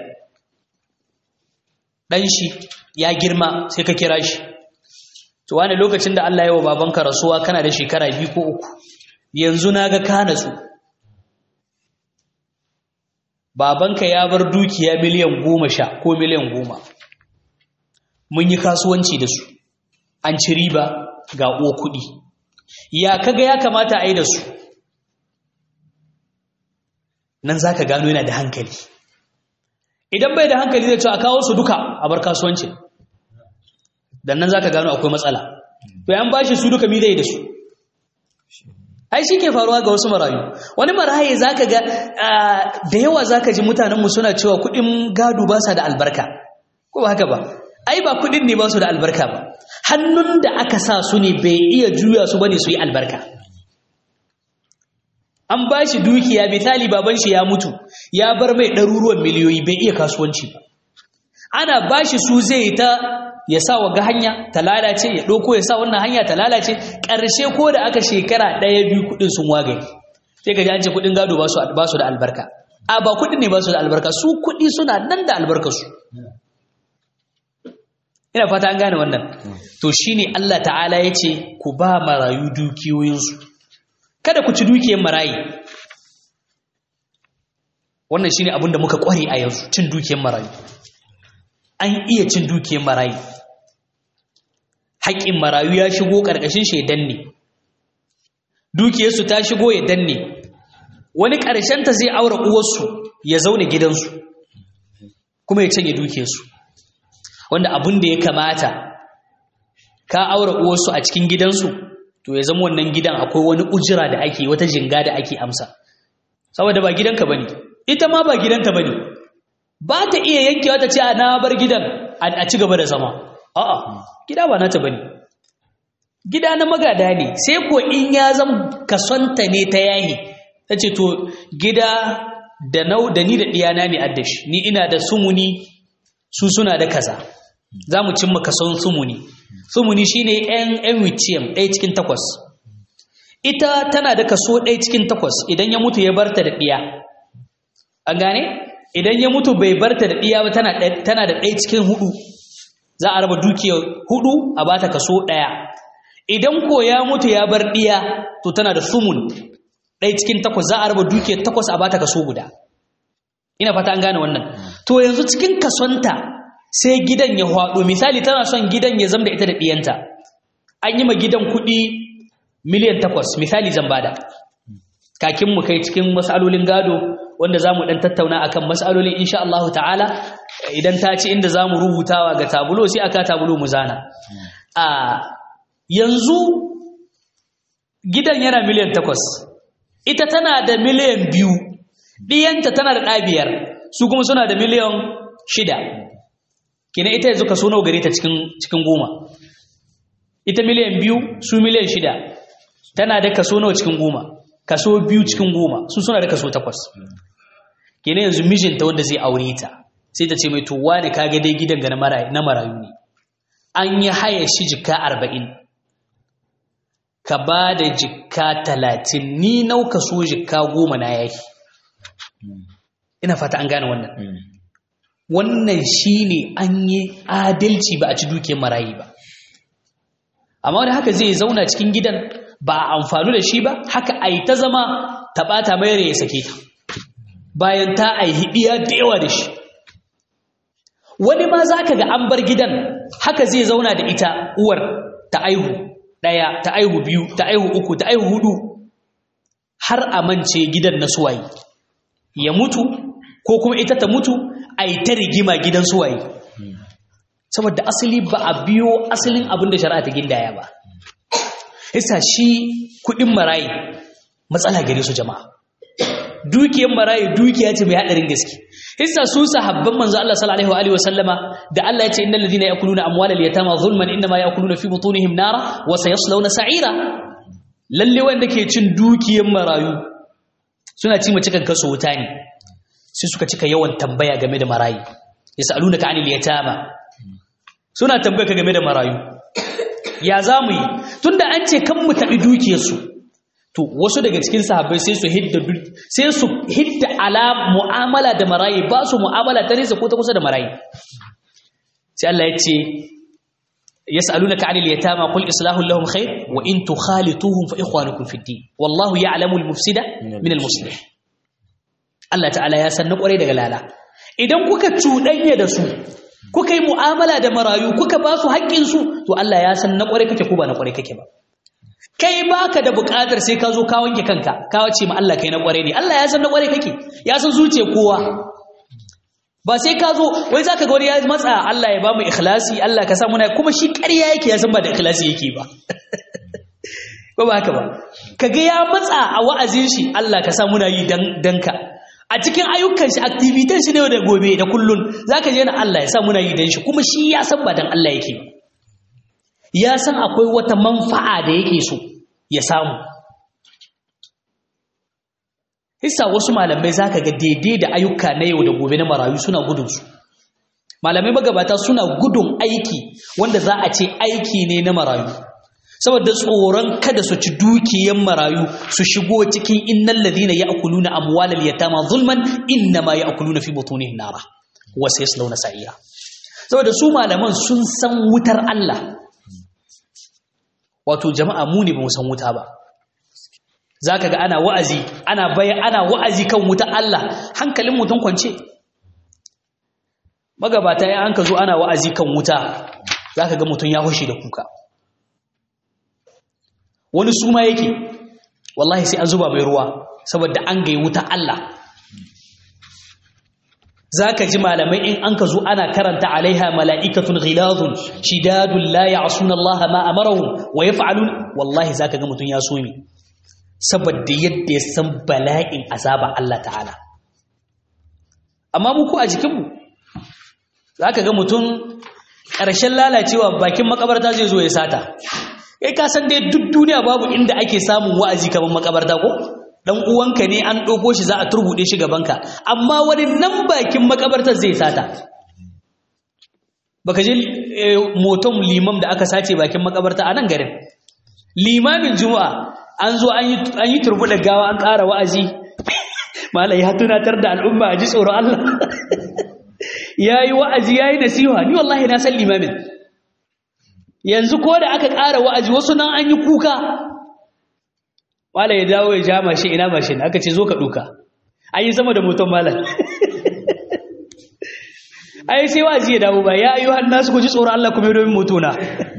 ɗan shi ya girma sai ka kira shi to wani lokacin da Allah ya wa babanka rasuwa kana da shekara biyu ko uku yanzu naga ka natsu babanka ya bar dukiya miliyan goma sha ko miliyan goma mun yi kasuwanci da su an ci riba ga uwa kuɗi ya kaga ya kamata a yi da su nan za ka gano yana da hankali idan bai da hankali zai ce a kawo su duka a bar kasuwancin dan nan zaka gano akwai matsala to yan bashi su duka mi zai da su ai shi ke faruwa ga wasu marayu wani maraye zaka ga da yawa zaka ji mutanenmu suna cewa kuɗin gado ba sa da albarka ko ba haka ba ai ba kuɗin ne ba su da albarka ba hannun da aka sa su ne bai iya juya su bane su yi albarka an ba shi dukiya misali baban shi ya mutu ya bar mai ɗaruruwan miliyoyi bai iya kasuwanci ba ana ba shi su zai ta ya sa wa ga hanya ta lalace ya ɗauko ya sa wannan hanya ta lalace ƙarshe ko da aka shekara ɗaya biyu kuɗin sun wagaye sai ka ji an ce kuɗin gado ba su da albarka a ba kuɗin ne ba su da albarka su kuɗi suna nan da albarkarsu ina fata an gane wannan to shine Allah ta'ala ya ce ku ba marayu dukiyoyinsu kada ku ci dukiyar marayi wannan shine abin da muka kware a yanzu cin dukiyar marayu an iya cin dukiyar marayu haƙƙin marayu ya shigo ƙarƙashin shi ya danne dukiyarsu ta shigo ya danne wani ƙarshenta zai aure uwarsu ya zaune gidansu kuma ya canye dukiyarsu wanda abin da ya kamata ka aure uwarsu a cikin gidansu to ya zama wannan gidan akwai wani ujira da ake wata jinga da ake amsa saboda ba gidanka bane ita ma ba gidanta bane ba ta iya yankewa ta ce na bar gidan a ci gaba da zama a'a gida ba nata bane gida na magada ne sai ko in ya zama kasonta ne ta yahi ta ce to gida da nau da ni da diyana ne addashi ni ina da sumuni su suna da kaza za mu cimma kason sumuni sumuni shine yan yan wiciyam ɗaya cikin takwas ita tana da kaso ɗaya cikin takwas idan ya mutu ya barta da ɗiya an gane idan ya mutu bai barta da ɗiya ba tana da ɗaya cikin hudu za a raba dukiyar hudu a bata kaso ɗaya idan ko ya mutu ya bar ɗiya to tana da sumun ɗaya cikin takwas za a raba dukiyar takwas a bata kaso guda ina fata an gane wannan to yanzu cikin kasonta sai gidan ya hwado misali tana son gidan ya zama da ita da ɗiyanta an yi ma gidan kuɗi miliyan takwas misali zan bada kakin mu kai cikin masalolin gado wanda za mu ɗan tattauna akan masalolin insha Allah ta'ala idan ta ci inda za mu rubutawa ga tabulo sai aka tabulo mu zana a yanzu gidan yana miliyan takwas ita tana da miliyan biyu ɗiyanta tana da ɗabiyar su kuma suna da miliyan shida kina ita yanzu kaso nawa gare ta cikin goma ita miliyan biyu su miliyan shida tana da kaso nawa cikin goma kaso biyu cikin goma su suna da kaso takwas kina yanzu mijinta wanda zai aure ta sai ta ce mai to wani kage dai gidan ga na marayu ne an yi haya shi jika arba'in ka ba da jika talatin ni nau kaso jika goma na yaki ina fata an gane wannan wannan shi ne an yi adalci ba a ci dukiyar marayi ba amma wani haka zai zauna cikin gidan ba a amfanu da shi ba haka a yi ta zama ta ɓata mayar ya sake ta bayan ta aihi ɗiya da yawa da shi wani ma za ka ga an bar gidan haka zai zauna da ita uwar ta aihu ɗaya ta aihu biyu ta aihu uku ta aihu hudu har a mance gidan na suwaye ya mutu ko kuma ita ta mutu a yi ta rigima gidan suwaye saboda asali ba a biyo asalin abin da shari'a ta gindaya ba isa shi kudin marayi matsala gare su jama'a dukiyar marayi dukiya ce mai hadarin gaske isa su sahabban manzo Allah sallallahu alaihi wa sallama da Allah ya ce innal ladina yakuluna amwalal yatama zulman inma yakuluna fi butunihim nara wa sayaslawna sa'ira lalle wanda ke cin dukiyar marayu suna ci mace kan kaso wuta ne sai suka cika yawan tambaya game da marayu yasalunaka anil yatama suna tambaya ka game da marayu ya zamu yi tunda an ce kan mu tabi dukiyar su to wasu daga cikin sahabbai sai su hidda sai su hidda ala mu'amala da marayi ba su mu'amala ta nesa ko ta kusa da marayi sai Allah ya ce yas'alunaka 'anil yatama qul islahu lahum khair wa in tukhalituhum fa ikhwanukum fid din wallahu ya'lamu al-mufsida min al-muslih Allah ta'ala ya san na kware daga lala idan kuka cuɗanya da su kuka yi mu'amala da marayu kuka ba su haƙƙin su to Allah ya san na kware kake ko ba na kware kake ba kai baka da buƙatar sai ka zo ka wanke kanka ka wace ma Allah kai na kware ne Allah ya san na kware kake ya san zuciyar kowa ba sai ka zo wai zaka ga wani ya matsa Allah ya ba mu ikhlasi Allah ka sa muna kuma shi ƙarya yake ya san ba da ikhlasi yake ba ko ba haka ba kaga ya matsa a wa'azin shi Allah ka sa muna yi dan danka a cikin ayyukan shi activities shi ne da gobe da kullun zaka je na Allah ya sa muna yi dan shi kuma shi ya san ba dan Allah yake ba ya san akwai wata manfa'a da yake so ya samu Hissa wasu malamai za ka ga daidai da ayyuka na yau da gobe na marayu suna gudunsu. Malamai magabata suna gudun aiki wanda za a ce aiki ne na marayu. Saboda tsoron kada su ci dukiyan marayu su shigo cikin innan ladina ya akuluna amwalal yatama zulman inna ma ya akuluna fi butunihim nara wa sayaslawna sa'ira. Saboda su malaman sun san wutar Allah. Wato jama'a mu ne ba mu san wuta ba. za ka ga ana wa'azi ana bayan ana wa'azi kan wuta Allah hankalin mutum kwance magabata ya an ka zo ana wa'azi kan wuta za ka ga mutum ya hushe da kuka wani suma yake wallahi sai an zuba mai ruwa saboda an gai wuta Allah za ka ji malamai in an ka zo ana karanta alaiha mala'ikatun ghilazun shidadun la ya'suna Allah ma amarahum wa yaf'alun wallahi za ka ga mutum ya sumi saboda yadda ya san bala'in azaba Allah ta'ala amma muku a jikinmu za ka ga mutum ƙarshen lalacewa bakin makabarta zai zo ya sata kai ka san dai duk duniya babu inda ake samun wa'azi kamar makabarta ko dan uwanka ne an ɗauko shi za a turbuɗe shi gabanka amma wani nan bakin makabartar zai sata baka je moton limam da aka sace bakin makabarta a nan garin limamin juma'a an zo an yi turbuɗa gawa an ƙara wa'azi mala ya tunatar da al'umma a ji tsoron Allah ya yi wa'azi ya yi nasiha ni wallahi na san limamin yanzu ko da aka ƙara wa'azi wasu nan an yi kuka malam ya dawo ya ja mashin ina mashin aka ce zo ka duka an yi sama da moton malam ai sai wa'azi ya dawo ba ya ayyuhan nasu ku ji tsoron Allah kuma domin motona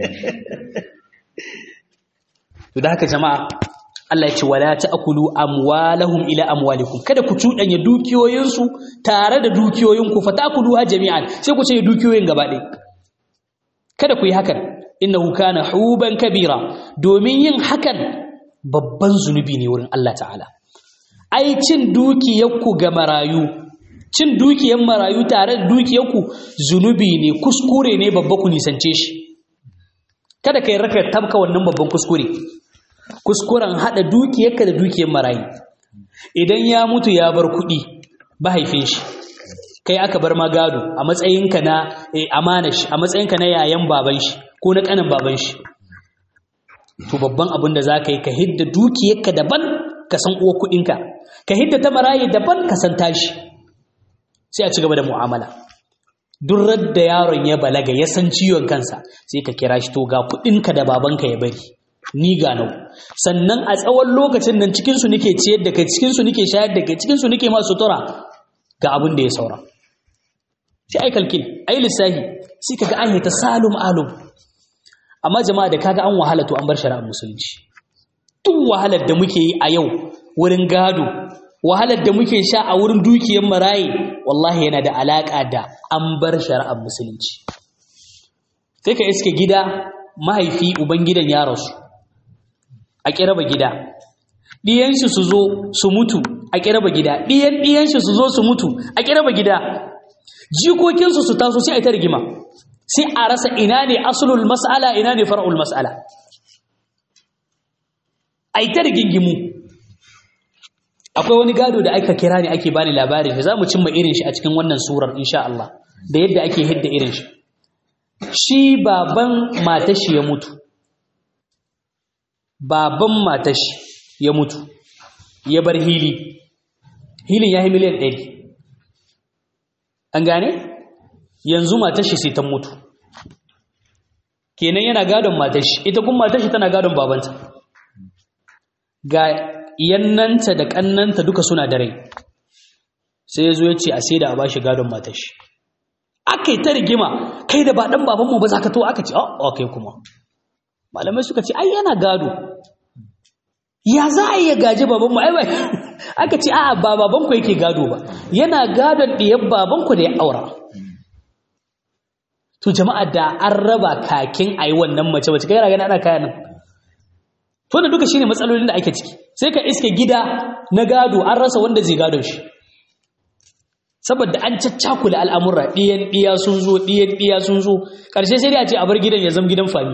to da haka jama'a Allah ya ce wala ta'kulu amwalahum ila amwalikum kada ku cudanya dukiyoyinsu tare da dukiyoyinku fatakuluha jami'an sai ku ce dukiyoyin gaba ɗaya kada ku yi hakan innahu kana huban kabira domin yin hakan babban zunubi ne wurin Allah ta'ala ai cin dukiyarku ga marayu cin dukiyar marayu tare da dukiyarku zunubi ne kuskure ne babba ku nisance shi kada kai raka tabka wannan babban kuskure kuskuren hada dukiyarka da dukiyar marayu idan ya mutu ya bar kuɗi mahaifin shi kai aka bar magado a matsayinka na amana shi a matsayinka na yayan baban shi ko na kanin baban shi to babban abin da zaka yi ka hidda dukiyarka daban ka san uwa kuɗinka ka hidda ta marayi daban ka san tashi sai a ci gaba da mu'amala duk da yaron ya balaga ya san ciwon kansa sai ka kira shi to ga kuɗinka da babanka ya bari ni ga nau sannan a tsawon lokacin nan cikin su nake ciyar da kai cikin su nake shayar da kai cikin su nake ma sutura ga abin da ya saura sai ai kalkin ai lissahi sai kaga an yi ta salum alum amma jama'a da kaga an wahala to an bar shari'ar musulunci duk wahalar da muke yi a yau wurin gado wahalar da muke sha a wurin dukiyar maraye wallahi yana da alaka da an bar shari'ar musulunci sai ka iske gida mahaifi uban gidan ya rasu a kiraba gida ɗiyansu su zo su mutu a kiraba gida ɗiyan ɗiyansu su zo su mutu a kiraba gida jikokinsu su taso sai a ta rigima sai a rasa ina ne asulul mas'ala ina ne far'ul mas'ala a ta rigingimu akwai wani gado da aka kira ne ake bani labarin shi za mu cimma irin shi a cikin wannan surar insha Allah da yadda ake hidda irin shi shi baban matashi ya mutu baban matashi ya mutu ya bar hili hilin ya yi miliyan ɗari an gane yanzu matashi sai ta mutu kenan yana gadon matashi ita kuma matashi tana gadon babanta ga yannanta da kannanta duka suna da rai sai ya zo ya ce a sai da a bashi gadon matashi aka yi ta rigima kai da ba ɗan babanmu ba za ka to aka ce oh kai kuma malamai suka ce ai yana gado ya za a iya gaji babanmu ai ba aka ce a'a ba babanku yake gado ba yana gadon ɗiyar babanku da ya aura to jama'a da an raba kakin a yi wannan mace mace kai yana gani ana kayan nan to da duka shine matsalolin da ake ciki sai ka iske gida na gado an rasa wanda zai gado shi saboda an caccakula al'amura ɗiyan ɗiya sun zo ɗiyan ɗiya sun zo ƙarshe sai dai a ce a bar gidan ya zama gidan fami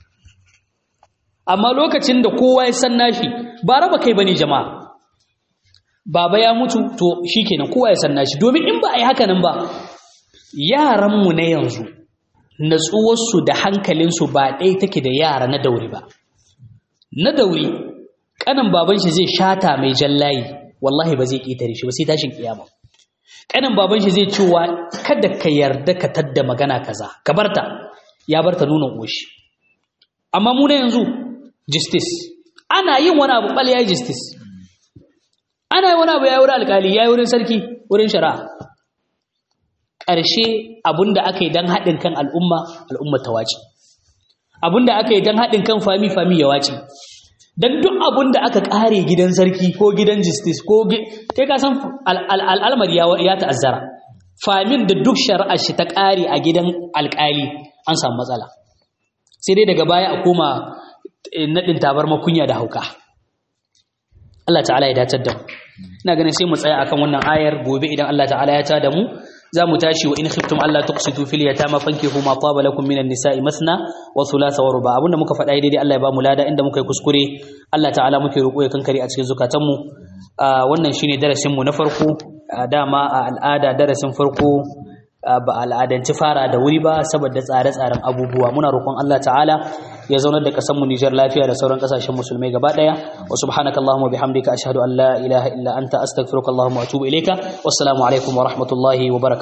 amma lokacin da kowa ya san nashi ba raba kai bane jama'a baba ya mutu to shikenan kowa ya san nashi domin in ba a yi haka nan ba yaranmu na yanzu natsuwarsu da hankalinsu ba ɗaya take da yara na dauri ba na dauri ƙanan baban shi zai shata mai jallayi wallahi ba zai ƙetare shi ba sai tashin kiyama ƙanan baban shi zai cewa kada ka yarda ka tadda magana kaza ka barta ya barta nuna ƙoshi amma mu na yanzu justice ana yin wani abu ɓal ya yi justice ana yi wani abu ya yi wurin alƙali ya yi wurin sarki wurin shari'a ƙarshe abinda aka yi don haɗin kan al'umma al'umma ta wace abinda aka yi don haɗin kan fami fami ya wace don duk abinda aka ƙare gidan sarki ko gidan justice ko kai ka san al'almari ya ta'azzara famin da duk shari'ar shi ta ƙare a gidan alƙali an samu matsala sai dai daga baya a koma naɗin tabar makunya da hauka Allah ta'ala ya datar da mu ina ganin sai mu tsaya akan wannan ayar gobe idan Allah ta'ala ya tada mu za mu tashi wa in khiftum alla tuqsitu fil yatama fankihu ma taba lakum minan nisa'i masna wa thulatha wa ruba abunda muka faɗa daidai Allah ya ba mu lada inda muka yi kuskure Allah ta'ala muke roƙo ya kankare a cikin zukatan mu wannan shine darasin mu na farko dama a al'ada darasin farko ba al'adanci fara da wuri ba saboda tsare-tsaren abubuwa muna roƙon Allah ta'ala ya zaunar da ƙasar mu Nijar lafiya da sauran ƙasashen musulmai gaba ɗaya wa subhanaka allahumma bihamdika ashhadu an la ilaha illa anta astaghfiruka allahumma wa atubu ilayka wassalamu alaikum wa rahmatullahi wa barakatuh